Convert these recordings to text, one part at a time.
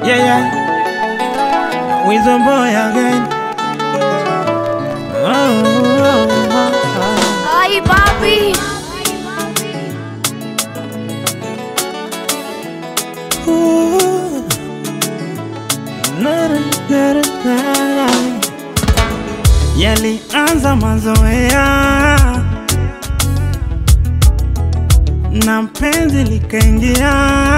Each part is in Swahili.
Yeah, yeah. With the boy again. Oh, oh, oh, oh. Ay, papi. Ooh. Na, na, na, na, na. Yalianza mazoea na penzi likaingia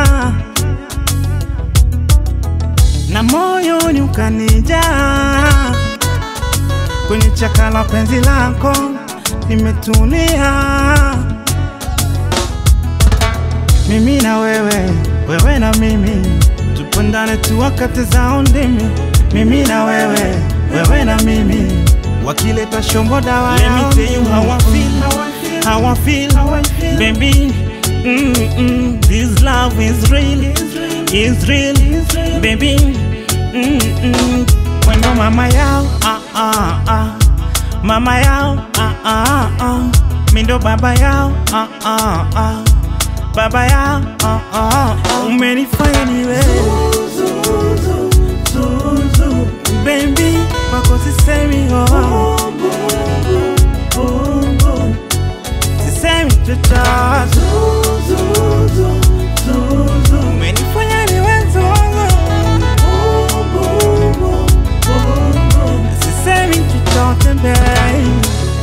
na moyoni ukanijaa kwenye chaka la penzi lako nimetulia mimi na wewe, wewe na mimi, tupendane tu wakati zao ndimi. Mimi na wewe, wewe na mimi, wakileta shombo dawa Let me tell you how I feel, how I feel, baby. Mm -mm, this love is real, is real, baby. Mm -mm, Wendo mama yao, ah ah ah, mama yao, ah ah ah, mindo baba yao, ah ah ah baba ya oh, oh, oh. umenifanya niwe baby kwako sisemi oh. sisemi chochote umenifanya niwe zuzu sisemi chochote baby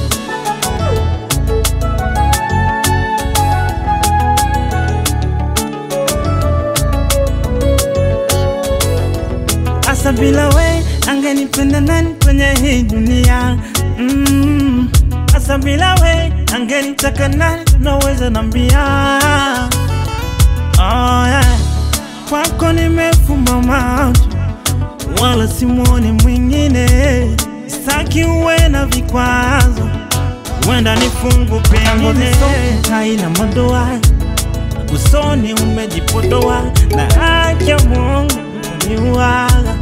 Asa bila we angenipenda nani kwenye hii dunia mm. Asa bila we angenitaka nani naweza nambia oh, yeah. Kwako nimefumba macho wala simwoni mwingine, sitaki uwe na vikwazo, wenda nifungu pengine haina madoa usoni umejipodoa na haki ya Mungu niwaga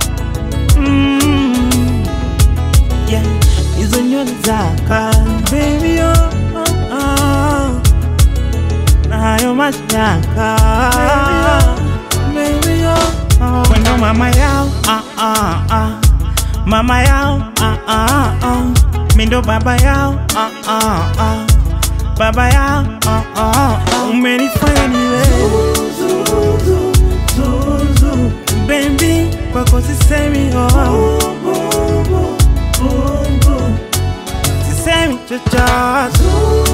mm, yeah. hizo nywele zaka baby oh, oh, oh. na hayo mashaka baby oh, oh. Wendo mama yao ah, ah, ah. mama yao ah, ah, ah. mindo baba yao ah, ah, ah. baba yao ah, ah, ah. umenifanya niwe baby kwako sisemi oh. sisemi chochote